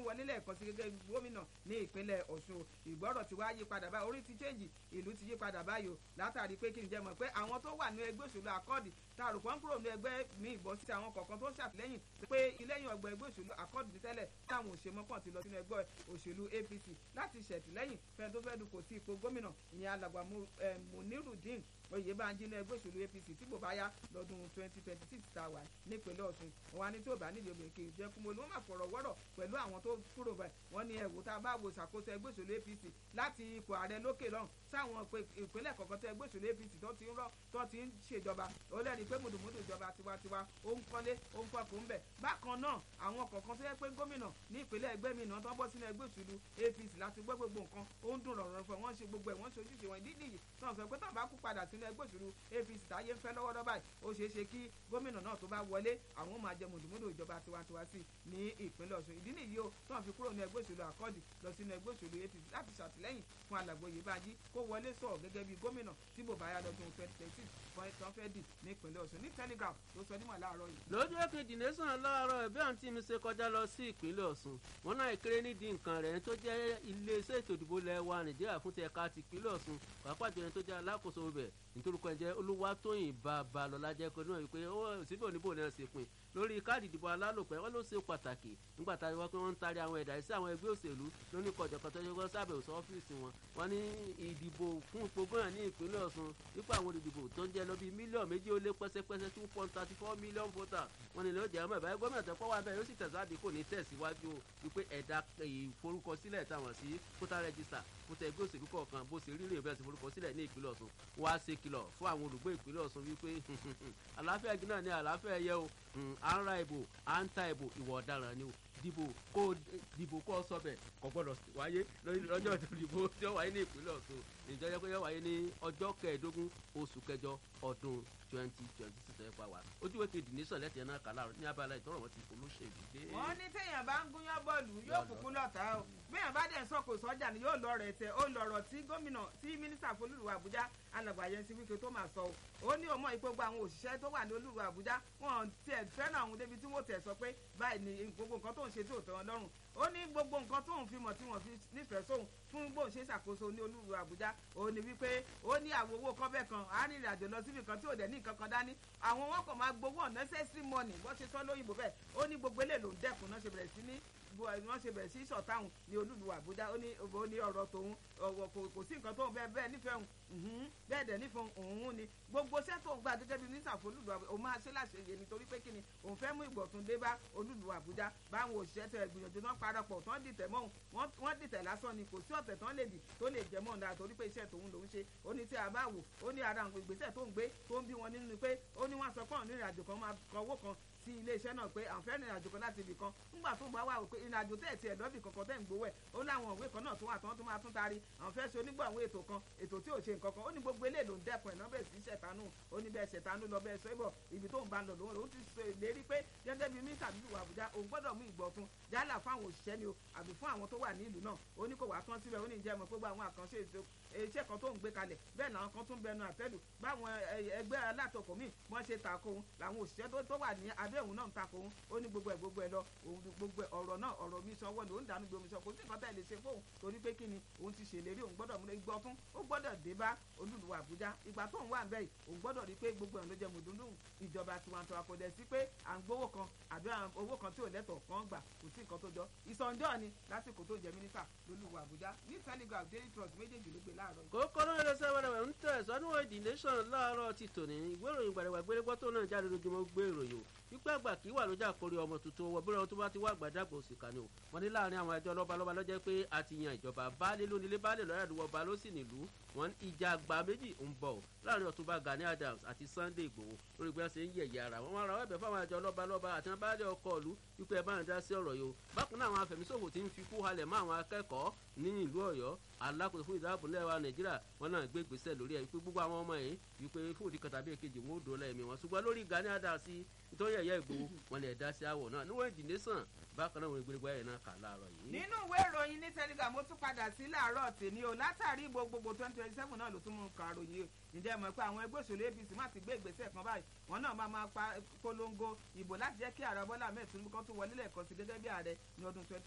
wọlé lẹ́ẹ̀kan sí gẹ́gẹ́ bí gómìnà ní ìpínlẹ̀ ọ̀ṣun ìgbọ́rọ̀ ti wá yí padà báyìí orí ti change ìlú ti yí padà báyìí o látàrí pé kí ni jẹ́ mọ̀ pé àwọn tó wà ní ẹgbẹ́ òṣèlú akọ́ọ̀dì tààrù kan kúrò ní ẹgbẹ́ mi ìbọn sí àwọn kọ̀ọ̀kan tó ṣàtìlẹ́yìn pé ilẹ́yìn ọgbà ẹgbẹ́ òṣèlú akọ́ọ̀dì ti tẹ́lẹ̀ táwọn òṣèmọ́ kàn ti lọ sínú ẹgbẹ́ òṣèlú apc láti ṣètìlẹ́yìn fẹ́ẹ́ tó fẹ́ẹ́ dupò sí ipò gómìnà ìyẹn alàgbà munirudin oyèbánjí ní ẹgbẹ́ òṣèlú apc tí kò bá yá lọ́dún twenty twenty six tá a wà nípínlẹ̀ ọ̀ṣun wọn á ní tí ò bá nídìí obìnrin kì í jẹ́ kúmọ̀ ló má fọ̀rọ̀ wọ́rọ̀ pẹ̀lú àwọn tó kúrò bẹ̀ wọ́n ní ẹ̀wò tá a bá wo ìṣàkóso ẹgbẹ́ òṣèlú apc láti ipò ààrẹ lókè lọ́hùn sáwọn ìpínlẹ̀ kọ̀ọ̀kan tẹ ẹgbẹ́ òṣèlú apc tó ti ń rọ́ tó ti ń ṣèjọba ó lẹ́rìí pé mùdùmùdù ìjọba tiwantiwa ó ń kọ́lé ó ń fọkùn bẹ̀ bákan náà àwọn kọ̀ọ̀kan tó yẹ pé gómìnà ní ìpínlẹ̀ ẹgbẹ́ mi náà tó bọ́ sínú ẹgbẹ́ òṣèlú apc láti gbọ́ gbogbo nǹkan ó ń dùn rọ̀rọ̀ fún wọn ṣe gbogbo ẹ̀ wọ́n ṣe ojúṣe wọn ìdí nìyí náà sọ pé tó bá kú padà sínú ẹgbẹ́ òṣèlú apc táyé ń fẹ́ lọ́wọ́dọ́ báyìí ó ṣeé ṣe kí gómìnà náà tó bá wọlé àwọn máa jẹ mùdùmùdù ìjọba tiwantiwa sí ní ìpínlẹ̀ ọ̀ṣun ìdí nìyí o tó ń fi kúrò ní ẹgbẹ́ òṣèlú àkọ́dì lọ sínú ẹgbẹ́ òṣèlú apc láti ṣàtìlẹ́yìn fún alàgbò Oyèbánjí kó wọlé sọ gẹ́gẹ́ bí gómìnà tí bò bá yá lọ́dún twenty twenty six tán fẹ́ dì ní ìpínlẹ̀ ọ̀ṣun ní telegraph ló sọ nímọ̀ láàárọ̀ yìí. lójú èkejì nation láàárọ̀ ẹ̀bí àǹtí mi ṣe kọjá lọ sí ìpínlẹ̀ ọ̀ṣun wọn náà kéré nídìí nǹkan rẹ̀ tó jẹ́ iléeṣẹ́ ètò ìdìbò lẹ́wà nàìjíríà fún ti ẹ̀ka ti ìpínlẹ̀ ọ̀ṣun pàápàá jẹ́ tó jẹ́ alákòóso ibẹ̀ nítorí kan jẹ́ olúwatóyìn babalọ́lá jẹ́ pé náà wípé ó síbí òníbò náà ṣe pin lórí káàdì ìdìbò alálòpẹ́ wọn ló ṣe pàtàkì nígbà tá a wá pé wọ́n ń taari àwọn ẹ̀dá sí àwọn ẹgbẹ́ òṣèlú lóní kọjọkọ tó yẹ kó sábẹ̀ òsọ ọ́fíìsì wọn wọn ní ìdìbò fún ipò gómìnà ní ìpínlẹ̀ ọ̀ṣun nípa àwọn olùdìbò tó ń jẹ́ lọ bíi mílíọ̀nù méjì ó lé pẹ́sẹ́pẹ́sẹ́ two point thirty four million voter wọn ni lóòjẹ́ ọmọ ìbáyé gómìnà tó kọ́ wá bẹ́ẹ̀ yóò sì tẹ̀síwájú kò ní tẹ̀síwájú wípé ẹ̀dá ìforúkọsílẹ̀ táwọn sí voter register fúnta ẹgbẹ́ òṣèlú kọ̀ọ̀kan bó ṣe rírìn ìbẹ̀rẹ̀ sí forúkọsílẹ̀ ní ìpínlẹ̀ ọ̀ṣun wá ṣe kìlọ̀ fún àwọn olùgbé ìpínlẹ̀ ọ̀ṣun wípé àlàáfíà igi náà ní àlàáfíà ẹ̀yẹ o à ń ra ìbò à ń ta ìbò ìwà ọ̀daràn ni o dìbò kó dìbò kó sọbẹ kò gbọ́dọ̀ wáyé lọ́jọ́ ìdìbò tí ó wáyé ní ìpínlẹ̀ ọ̀ṣun ìjọba pé yóò wáyé ní ọjọ́ kẹẹ̀ẹ́dógún oṣù kẹjọ ọdún twenty twenty six ẹ̀ pa wá ojú wẹ́kẹ̀ dì nísàn lẹ́tẹ̀ẹ́ náà kà láàrọ̀ ní abala ìtọ́rọ̀ wọn ti olóṣèlú dé. wọ́n ní téèyàn bá ń gúnyán bọ́ọ̀lù yóò kúkú lọ́ta o béèyàn bá dẹ̀ ń sọ̀kò sọ́jà ni yóò lọ rẹ̀ tẹ̀ ó lọ̀rọ̀ tí gómìnà tí mínísítà folúlùwà àbújá alàgbà yẹn ti wíkẹ́ tó máa sọ o ó ní òmò ìpégbó àwọn òṣìṣẹ́ tó wà ní olúwa àbújá wọn tiẹ̀ fẹ́ràn àwọn débi tí wọ́n tẹ̀ sọ pé báyìí ni gbogbo nǹkan tó ń ṣe tí ò tẹ́ wọn lọ́rùn ó ní gbogbo nǹkan tóun fi mọ̀ tí wọ́n fi nífẹ̀ẹ́ sóun fún bóun ṣe ṣàkóso ní olúwa àbújá ó ní wípé ó ní àwọn owó kọ́bẹ̀ kan arìnrìn àjò lọ síbi kan tí ò dẹ̀ ní nǹkan kan dání àwọn wọn kàn máa gbowó unnecessary money bó ṣe sọ lóyìnbó bẹ́ẹ̀ ó ní gbogbo eléyìí ló ń dẹ́kun náà ṣe bẹ̀rẹ̀ sí ní wọ́n ṣe bẹ̀rẹ̀ sí sọ̀táhùn ní olúlu àbújá ó ní ó ní ọ̀rọ̀ tòun kò sí nǹkan tóun bẹ́ẹ̀ bẹ́ẹ̀ nífẹ̀ẹ́ òun bẹ́ẹ̀ dẹ̀ nífẹ̀ẹ́ òun ni gbogbo iṣẹ́ tóun gbà gẹ́gẹ́ bí mínísà fún olúlu àbújá òun máa ṣe láṣeyè nítorí pé kíni òun fẹ́ mú ìgbọ̀tún dé bá olúlu àbújá báwọn òṣìṣẹ́ tẹ̀ gbìyànjú náà parapọ̀ tán dìtẹ̀ mọ́ òun wọ́n dìtẹ̀ lásán ni kò sí ọ̀tẹ̀ tán lè dì tó lè jẹ́ mọ́ ọ̀dà torí pé iṣẹ́ tòun lòún ṣe ó ní tí a bá wò ó ní ara àwọn ìgbésẹ̀ tó ń gbé tó ń bí wọn nínú pé ó ní wọ́n sọ pé òun ní ìrìnàjò kan máa kọ owó kan sí iléeṣẹ́ náà pé àwọn fẹ́ẹ́ rìnrìnàjò kan láti ibì kan nígbà tó ń bá wà wò pé ìrìnàjò tẹ̀ tiẹ̀ lọ́bì kankan tẹ̀ ń gbowó ẹ̀ ó láwọn òwe kan náà tó wà tán tó máa tún taari àwọn fẹ́ẹ́ ṣe onígbọ̀ àwọn ètò kan ètò tí ò ṣe nǹkan kan ó ní gbogbo eléyìí ló ń dẹ́kun ẹ̀ náà bẹ́ẹ̀ sí ṣẹ̀tánù ó ní bẹ́ẹ̀ ṣẹ̀tánù lọ bẹ́ẹ̀ sọ ibọ̀ ibi tó ń bá lọ lòun lòun ti sọ ìlérí pé gẹ́gẹ́ bí mínísítà bíbí wà Àbújá òun gbọ́dọ̀ mú ìgbọ̀tun yálà fún àwọn òṣìṣẹ́ ni o àbí fún àwọn tó wà ní ìlú náà ó ní kò wá tán síbẹ̀ ó ní ìjẹ́ mọ̀ pé gbogbo àwọn àkànṣe ètò iṣẹ́ kan tó ń gbé kalẹ̀ bẹ́ẹ̀ làwọn kan tún bẹnu àtẹ́lù báwọn ẹgbẹ́ alátakò míì wọ́n ṣe tako òun làwọn òṣìṣẹ́ tó wà ní abẹ́ òun náà ń tako òun ó ní gbogbo ẹ̀ gbogbo ẹ̀ lọ òun gbogbo ọ̀rọ̀ náà ọ̀rọ̀ mi sanwó ni ó ń dànù gbomi sọ kò sí nǹkan tẹ̀ lè ṣe fóun torí pé kíni òun ti ṣèlérí òun gbọ́dọ̀ múlẹ̀ igbó ọtún ó gbọ́dọ̀ dé bá olúlu Àbújá ìgbà tó ń wà ń bẹ́ẹ̀ òun gbọ́dọ̀ rí pé gbogbo ẹ̀ ló jẹ́ mùdúndú ìjọba tiwantiwa kò dẹ̀ sí pé à ń gbowó kan àbí owó kan tí ò lẹ́tọ̀ọ́ kan gbà kò sí nǹkan tó jọ ìsọ̀njọ́ ni lásìkò tó jẹ́ mínísítà lólùwà Àbújá ní Telegraph Daily Trust méjèèjì ló gbé láàárọ̀ yìí. kókó náà ló ṣe wẹ́rẹ́wẹ́ ń tẹ̀ sọ́dún èdè nation láàárọ̀ ti tòní ìwé ìròyìn gbàdàgbà gbérégbọ́ tó náà jáde lójúmọ́ gbé ìròyìn o wípé àgbà kì í wà lójà kórè ọmọ tuntun wọ bí wọn tó bá ti wá àgbàdàgbà òsì kan ni o wọn ní láàrin àwọn ẹjọ́ lọ́balọ́ba lọ́jọ́ pé a ti yan ìjọba baálé lónílé baálé lọ́yà àdúgbò ọba ló sì nílùú wọn ìjà àgbà méjì ń bọ̀ láàrin ọ̀túnba Gani Adams àti Sunday Igboho lórí bí wọ́n ṣe ń yẹ̀yẹ́ ara wọn wọn ra ẹ̀bẹ̀ fáwọn ẹjọ́ lọ́balọ́ba àti wọn baálé ọkọ̀ ìlú wípé ẹ bá ń dá sí ọ̀rọ̀ yìí o bákan náà àwọn afẹ̀míṣòfò ti ń fi kú halẹ̀ mọ́ àwọn akẹ́kọ̀ọ́ ní ìlú Ọ̀yọ́ alákòóso fún ìdáàbò lẹ́wà Nàìjíríà wọn náà gbé ìgbésẹ̀ lórí ẹ̀ wípé gbogbo àwọn ọmọ yìí wípé fún òdì kan tàbí èkejì wọn ò dòó lẹ́ẹ̀mí wọn ṣùgbọ́n lórí Gani Adams nítorí ẹ̀yẹ́ Ìgbòho wọn lè dá sí àwọ̀ náà níwọ̀n ìdí nation bákan náà wọn gbégbé ẹ̀ náà kà láàárọ̀ yìí. nínú ìwé ìròyìn ní Telegram mo tún padà sí láàárọ̀ tèmi o látàrí ìbò gbogbo twenty twenty seven náà ló tún mú kà ròyìn o ǹjẹ́ mọ̀ pé àwọn ẹgbẹ́ òṣèlú APC má ti gbé ìgbésẹ̀ kan báyìí wọn náà máa máa polongo ìbò láti jẹ́ kí ààrẹ Bọ́lá Ahmed Tinubu kan tún wọlé lẹ́ẹ̀kan sí gẹ́gẹ́ bí ààrẹ ní ọdún twenty